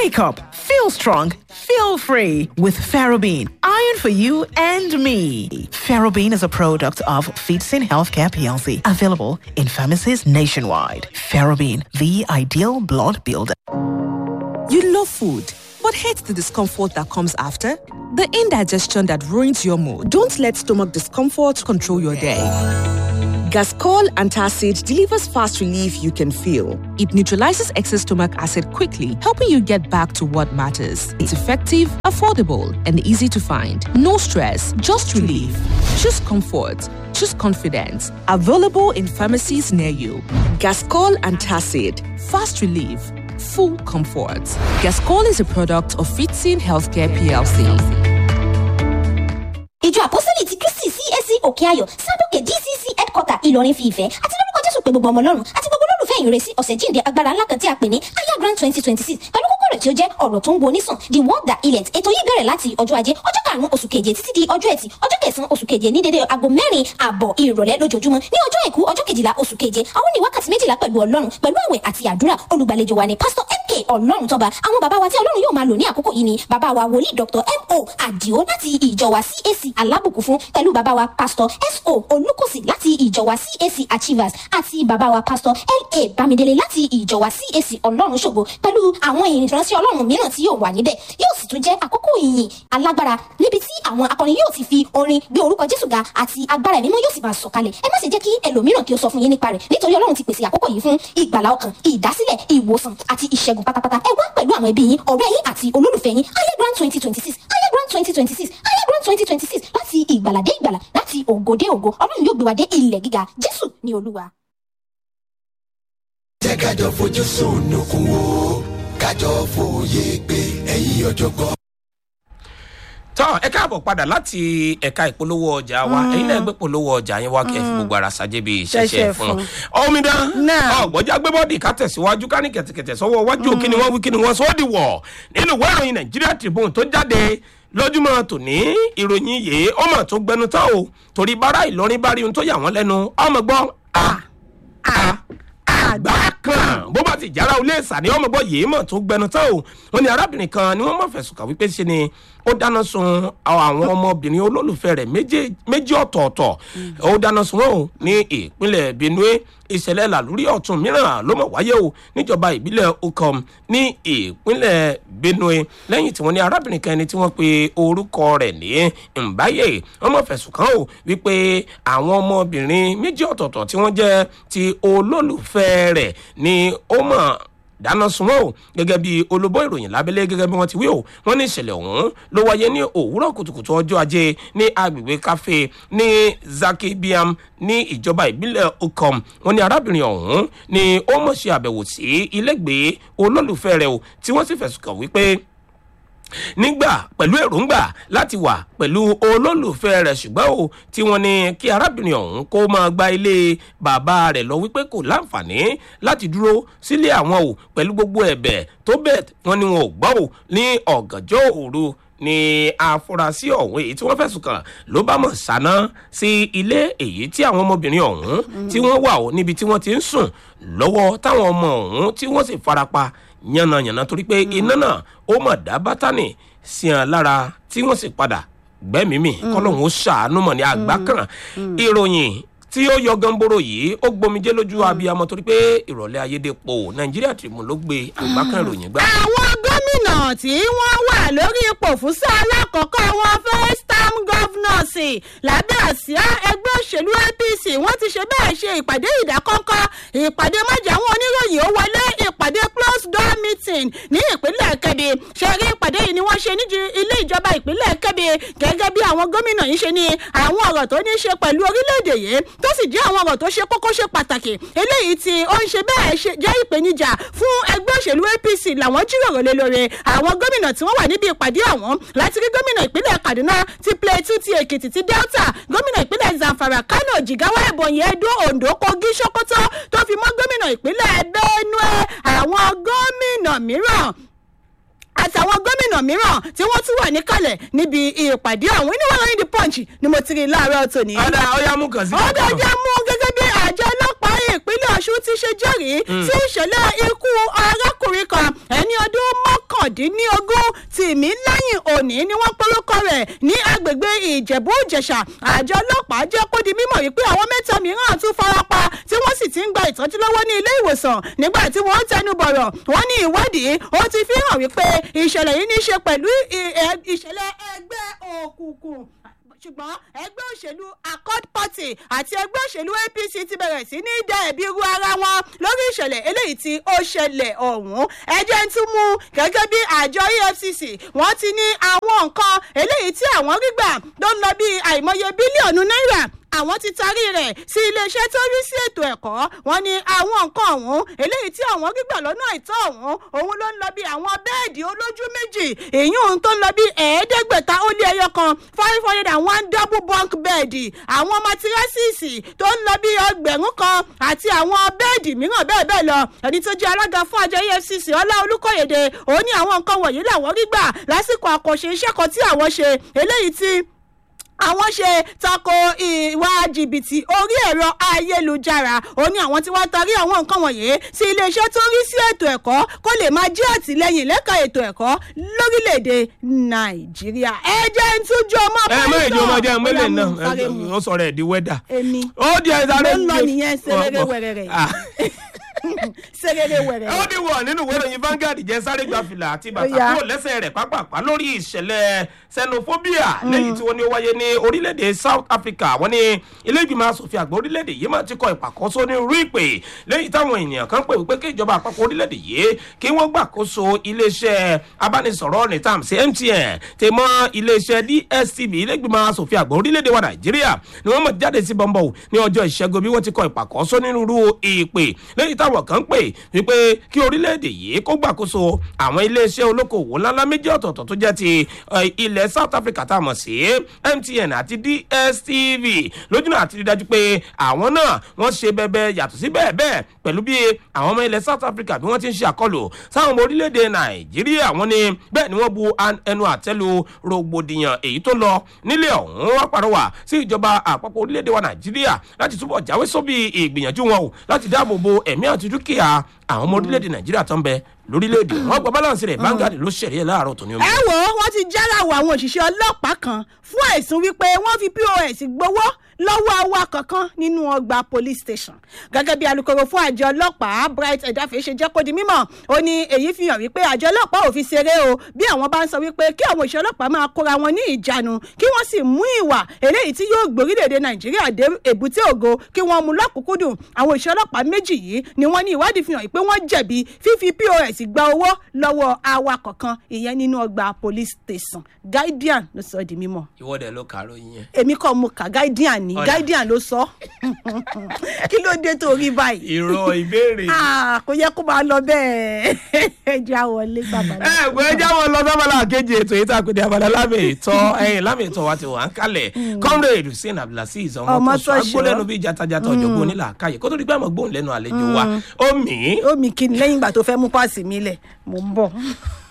Wake up, feel strong, feel free with Ferrobene. Iron for you and me. Ferrobene is a product of Feetsin Healthcare PLC, available in pharmacies nationwide. Ferrobene, the ideal blood builder. You love food, but hate the discomfort that comes after? The indigestion that ruins your mood. Don't let stomach discomfort control your day. Gascol Antacid delivers fast relief you can feel. It neutralizes excess stomach acid quickly, helping you get back to what matters. It's effective, affordable, and easy to find. No stress, just relief. Choose comfort. Choose confidence. Available in pharmacies near you. Gascol Antacid. Fast relief. Full comfort. Gascol is a product of Fitzin Healthcare PLC. ìjọ àpọ́sítélì ti kristi cac òkè ayọ̀ sábòkè dcc headquarter ìlọrin fi ìfẹ́ àti lórúkọ jésù pé gbogbo ọmọ ọlọ́run àti gbogbo olólùfẹ́ ìrẹsì ọ̀sẹ̀ jíǹde agbára ńlá kan tí a pè ní aya grand twenty twenty six pẹ̀lú kókó rẹ̀ tí ó jẹ́ ọ̀rọ̀ tó ń wo onísàn the word that healeth ètò yìí bẹ̀rẹ̀ láti ọjọ́ ajé ọjọ́ karùn-ún oṣù keje títí di ọjọ́ ẹtì ọjọ́ kẹsàn-án oṣù keje ní dédé aago mẹ́rin àbọ̀ ìrọ̀lẹ́ lójoojúmọ́ ní ọjọ́ àìkú ọjọ́ kejìlá oṣù keje àwọn ní wákàtí méjìlá pẹ̀lú ọlọ́run pẹ̀lú àwẹ̀ àti àdúrà olùgbàlejò wa ni pásítọ̀ mk ọlọ́run tọ́ba àwọn bàbá wa tí ọlọ́run yóò máa lò ní àkókò yìí ni bàbá wa wòlíì dr mo àdìo láti ìjọ wa cac alábùkún fún pẹ̀lú bàbá wa pásítọ̀ so olùkọ́sì láti ìjọ wa cac achievers àti bàbá wa pásítọ̀ la bámidélé láti ìjọ wa cac ọlọ́run ṣògo pẹ̀lú àwọn ìránṣẹ́ ọlọ́run mìíràn tí yóò wà níbẹ̀ yóò sì tún jẹ́ àkókò ìyìn alágbára níbi tí àwọn akọrin yóò ti fi orin gbé orúkọ jésù ga àti agbára ẹ̀mí mímọ́ yóò sì máa sọ̀kalẹ̀ ẹ má sì jẹ́ kí ẹlòmíràn kí ó sọ fún yín nípa rẹ̀ nítorí ọlọ́run ti pèsè àkókò yìí fún ìgbàlá ọkàn ìdásílẹ̀ ìwòsàn àti ìṣẹ́gun pátápátá ẹ wá pẹ̀lú àwọn ẹbí yín ọ̀rẹ́ yín àti olólùfẹ́ yín ayé grand twenty twenty six ayé grand twenty twenty six ayé grand twenty twenty six láti ìgbàlà dé ìgbàlà láti ògo dé ògo ọlọ́run yóò gbé wa dé ilẹ̀ gíga jésù ní olúwa. jẹ́ kájọ fojú sunukun wo kájọ fòye pé ẹ̀yin ọ̀jọ̀gbọ́n. tọ́ ẹ káàbọ̀ padà láti ẹ̀ka ìpolówó ọjà wa ẹ̀yin náà gbé polówó ọjà yẹn wá kẹ́ ẹ fi gbogbo ara ṣàjẹ́ bíi ṣẹ̀ṣẹ̀ Ṣẹ̀ṣẹ̀ fún fún. omidan Náà. ọ̀gbọ́jà gbé bọ́ọ̀dì ká tẹ̀síwájú ká ní kẹ̀tẹ̀kẹ̀tẹ̀ sọ́wọ́ wájú kí ni wọ́n wí kí ni wọ́n sọ́ di wọ̀ nínú ìwé ìròyìn nàìjíríà tribune tó jáde lójúmọ́ tòní ìròyìn yìí ó mọ̀ tó gbẹnu tán o torí bára ìlọrin bá rí ohun tó yà wọ́n lẹ́nu ọmọ gbọ́ a a àgbà kan bó bá ti jára olé ìsà ni ọmọ gbọ́ yìí mọ̀ tó gbẹnu tán o wọn ni arábìnrin kan ni wọ́n mọ̀ fẹ̀sùn kàn wípé ṣe ni ó dáná sun àwọn ọmọbìnrin olólùfẹ́ rẹ̀ méje- méjì ọ̀tọ̀ọ̀tọ̀ ó dáná sun wọn o ní ìpínlẹ̀ benue ìṣẹ̀lẹ̀ làlúrí ọ̀tún mìíràn ló mọ̀ wáyé o níjọba ìbílẹ̀ okom ní ìpínlẹ̀ benue lẹ́yìn tí wọ́n ní arábìnrin kan ẹni tí wọ́n pe orúkọ rẹ̀ ní mbaye wọ́n mọ̀ fẹ̀sùn kàn o wípé àwọn ọmọbìnrin méjì ọ̀tọ̀ọ̀tọ̀ tí wọ́n jẹ́ ti olólùfẹ́ rẹ̀ ni ó mọ̀ dáná sun wọn o gẹ́gẹ́ bí olóbó ìròyìn lábẹ́lẹ́ gẹ́gẹ́ bí wọ́n ti wí o wọ́n ní ìṣẹ̀lẹ̀ ọ̀hún ló wáyé ní òwúrọ̀ kùtùkùtù ọjọ́ ajé ní agbègbè káfé ní zaki biam ní ìjọba ìbílẹ̀ okom wọ́n ní arábìnrin ọ̀hún ni ó mọ̀ ṣe àbẹ̀wò sí ilégbèé olólùfẹ́ rẹ̀ o tí wọ́n sì fẹ̀sùn kàn wípé nígbà pẹ̀lú èròǹgbà láti wà pẹ̀lú olólùfẹ́ rẹ̀ ṣùgbọ́n o tí wọ́n ní kí arábìnrin ọ̀hún kó máa gba ilé bàbá rẹ̀ lọ wípé kò láǹfààní láti dúró sílé àwọn o pẹ̀lú gbogbo ẹ̀bẹ̀ tó bẹ̀ wọ́n ní wọn ò gbọ́ o ní ọ̀gànjọ́ òru ni àfúrásì ọ̀hún èyí tí wọ́n fẹ̀sùn kàn ló bá mọ̀ sáná sí ilé èyí tí àwọn ọmọbìnrin ọ̀hún tí wọ́n wà ó níbi tí wọ́n ti ń sùn lọ́wọ́ táwọn ọmọ ọ̀hún tí wọ́n sì farapa yànnàyànnà torí pé iná náà ó mọ̀ dá bátánì sí hàn lára tí wọ́n sì padà gbẹ́mìímì kọ́lọ́hún ó ṣàánú mọ̀ ní àgbá kan ìròyìn tí ó yọ gánbóró yìí ó gbomijé lójú abiyamọ torí pé ìrọ̀lẹ́ ayédèpọ̀ nàìjíríà tribune ló gbé àgbá kan ìròyìn gbá. àwọn gómìnà tí wọ́n wà lórí ipò fún sáà alákọ̀ọ́kọ́ wọn first term governors lábẹ́ àsíá ẹgbẹ́ òṣèlú apc wọ́n ti ṣe bẹ́ẹ̀ ṣe ìpàdé ìdákọ́ńkọ́ ìpàdé májà àwọn oníròyìn ó wọlé ìpàdé close door meeting ní ìpínlẹ̀ kebbi ṣẹ́rí ìpàdé yìí ni wọ́n ṣe ní ilé ìjọba ìpínlẹ̀ kebbi gẹ́gẹ́ bí àwọn gómìnà yìí ṣe ní àwọn ọ̀rọ̀ tó ní í ṣe pẹ̀lú orílẹ̀-èdè yìí tó sì jẹ́ àwọn ọ̀rọ̀ tó ṣe kókó ṣe pàtàkì eléyìí tí ó ń ṣe bẹ́ẹ̀ ṣe jẹ́ ìpèníjà fún ẹgbẹ́ òṣèlú apc làwọn jíròrò lé lórí àwọn gómìnà tí wọ́n wà níbi ìpàdé àwọn láti rí gómìnà ìpínlẹ̀ kaduna ti plateau ti èkìtì ti delta gómìnà ìpínlẹ̀ zamfara kano jigawa ebonyi edo ondo kogi sokoto tó fi mọ́ gómìnà ìpínlẹ̀ benue àwọn gómìnà mìíràn àtàwọn gómìnà mìíràn tí wọ́n tún wà níkàlẹ̀ níbi ìpàdé àwọn oníwàlọ́yìn the punch ni mo ti rí láàárọ̀ tòní. ọ̀dà ọ̀yá mú kàn sí ọ̀dà jẹ́ mú gẹ́gẹ́ bí àjọ ọlọ́pàá ìpínlẹ̀ ọ̀ṣun ti ṣe jẹ́rìí sí ìṣẹ̀lẹ̀ ikú arákùnrin kan ẹni ọdún mọ́kàndín mọ́kàndínlógún tìmí lẹ́yìn òní ni wọ́n polókọ rẹ̀ ní agbègbè ìjẹ̀bú ìjẹ̀ṣà àjọ ọlọ́pàá jẹ́ kó di mímọ̀ wípé àwọn mẹ́ta mìíràn tún farapa tí wọ́n sì ti ń gba ìtọ́jú lọ́wọ́ ní ilé ìwòsàn nígbà tí wọ́n tẹnu bọ̀rọ̀ wọ́n ní ìwádìí ó ti fi hàn wípé ìṣẹ̀lẹ̀ yìí ní í ṣe pẹ̀lú ì- ẹ- ìṣẹ̀lẹ̀ ẹgbẹ́ òkùnkùn ṣùgbọ́n ẹgbẹ́ òṣèlú accord party àti ẹgbẹ́ òṣèlú apc ti bẹ̀rẹ̀ sí ní dá ẹ̀bi ru ara wọn lórí ìṣẹ̀lẹ̀ eléyìí tí ó ṣẹlẹ̀ ọ̀hún ẹjẹ́ ń tún mú gẹ́gẹ́ bí àjọ efcc wọ́n ti ní àwọn nǹkan eléyìí tí àwọn rí gbà tó ń lọ bí àìmọye bílíọ̀nù náírà àwọn ti tarí rẹ̀ sí iléeṣẹ́ tó rí sí ètò ẹ̀kọ́ wọn ni àwọn nǹkan ọ̀hún eléyìí tí àwọn gbígbà lọ́nà àìtọ́ ọ̀hún òun ló ń lọ bí àwọn bẹ́ẹ̀dì olójú méjì èyí òun tó ń lọ bí ẹ̀ẹ́dẹ́gbẹ̀ta ó lé ẹyọ kan five hundred and one double bunk bẹ́ẹ̀dì àwọn matirasíìsì tó ń lọ bí ọgbẹ̀rún kan àti àwọn bẹ́ẹ̀dì mìíràn bẹ́ẹ̀ bẹ́ẹ̀ lọ ẹni tó jẹ́ alága fún àjọ efcc ọlá olùkọ́yèdè òun ní àwọn nǹkan wọ̀nyí làwọn rí gbà lásìkò àkànṣe iṣẹ́ kan tí àwọn ṣe eléyìí tí àwọn ṣe tako ìwà jìbìtì orí ẹ̀rọ ayélujára ó ní àwọn tí wọ́n tarí àwọn nǹkan wọ̀nyí sí iléeṣẹ́ tó ń rí sí ètò ẹ̀kọ́ kó lè máa jẹ́ àtìlẹ́yìn lẹ́ka ètò ẹ̀kọ́ lórílẹ̀‐èdè nàìjíríà ẹ jẹ́ ń tújú ọmọ ẹ mọ èdè ọmọ jẹ mẹlẹ Ó yá, mú, náà sáré mú. ó sọrọ ẹ di wẹdà èmi ó di ẹ sáré ló ń lọ nìyẹn serere wẹrẹrẹ Ah. serere wẹrẹrẹ. ó ní wọ nínú ìwé ìròyìn Vanguard jẹ sáré gba fìlà àti Ó bàtà yá. kúrò lẹ́sẹ̀ rẹ̀ pápápá lórí ìṣẹ̀lẹ̀ xenophobia lẹ́yìn tí wọ́n ní ó wáyé ní orílẹ̀-èdè South Africa wọ́n ní ilé ìgbìmọ̀ asòfin àgbà orílẹ̀-èdè yìí máa ti kọ ìpàkọ́sọ́ ní irú ìpè lẹ́yìn táwọn ènìyàn kan pè wípé kí ìjọba àpapọ̀ orílẹ̀-èdè yìí kí wọ́n gbàkóso iléeṣẹ́ abánisọ̀rọ̀ ní tàm sí MTN tè mọ́ iléeṣẹ́ DSTV ilé ìgbìmọ̀ asòfin àgbà orílẹ̀-èdè wa Nàìjíríà ni wọ́n mọ̀ jáde sí bọ́ńbọ̀ ní ọjọ́ ìṣẹ́gun bí wọ́n ti kọ ìpàkọ́sọ́ nínú irú ìpè lẹ́yìn táwọn kan pè wípé kí orílẹ̀-èdè yìí kó gbàkóso àwọn iléeṣẹ́ olókoòwò ńláńlá méjì ọ̀tọ̀ọ̀tọ̀ tó jẹ́ ti eh, ilẹ̀ South Africa tá a mọ̀ sí MTN àti DSTV lójúnà àti rí dájú pé àwọn náà wọ́n ṣe bẹ́ẹ̀ yàtọ̀ sí bẹ́ẹ̀ bẹ́ẹ̀ pẹ̀lú bí àwọn ọmọ ilẹ̀ South Africa bí wọ́n ti ń ṣe àkọlù sáwọn ọmọ orílẹ̀-èdè Nàìjíríà wọ́n ní bẹ́ẹ̀ ni wọ́n bu an- ẹnu àtẹ́lu rògbòdìyàn èyí tó lọ nílé ọ̀hún wá pàrọwà sí ìjọba àpapọ̀ orílẹ̀-èdè wa Nàìjíríà láti túbọ̀ jáwé sóbì ìgbìyànjú wọn o láti dáàbò bo ẹ̀mí àti dúkìá àwọn ọmọ orílẹ̀-èdè Nàìjíríà tó ń bẹ lórílẹ̀-èdè wọn gba balance rẹ̀ Vanguard ló ṣẹ̀rí ẹ̀ láàárọ̀ tó ní omi. ẹ wò ó wọ́n ti jálàwọ̀ àwọn òṣìṣẹ́ ọlọ́pàá kan fún ẹ̀sùn wípé wọ́n fi pos gbowó lọ́wọ́ awakọ̀ kan nínú ọgbà police station gẹ́gẹ́ bí alūkkóró fún àjọ ọlọ́pàá bright ẹ̀dáfẹ́ ṣe jẹ́ kó di mímọ̀ ó ní èyí fi hàn wípé àjọ ọlọ́pàá ò fi ṣeré o bí àwọn bá ń sọ wípé kí àwọn òṣìṣẹ́ ọlọ́pàá máa kóra wọn ní ìjánu kí wọ́n sì mú ìwà eléyìí tí yóò gbórílẹ̀-èdè nàìjíríà dé èbúté ògo kí wọ́n mú lọ́kùnkúndùn àwọn òṣìṣẹ́ ọlọ́pàá méjì yìí ni wọ́n ní ìwádìí fi hàn pé wọ́n jẹ̀bi fífi pos gba owó lọ́wọ́ awakọ̀ kan ìyẹn nínú ọgbà police station guardian ló sọ ọ́ di mímọ̀ ìwọ́dẹ ló kàró yẹn. èmi kọ́ mo kà guardian ní Ọ̀dà. guardian ló sọ kí ló dé tó rí báyìí ìrọ̀ ìbéèrè. Ah, kò yẹ kó máa lọ bẹ́ẹ̀ ẹ jẹ́ àwọlé bàbá ẹ gbé jáwọ́ lọ sábàlá kejì ètò yìí tá a pè ní abala lámì ìtọ́ ẹ̀yìn lámì ìtọ́ wa ti wà ń kalẹ̀ comrade hussein abdulaziz ọmọ Ọmọ tó sọ tó ṣọ́. agbólẹ́nu bíi jatajata ọ̀jọ̀gbọ́n onílà káyè kó tó di pé àmọ́ gbóhùn lẹ́nu àlejò wa ó mì í ó mi kí ni lẹ́yìn ìgbà tó fẹ́ mú páàsì mi lẹ̀ mò ń bọ̀.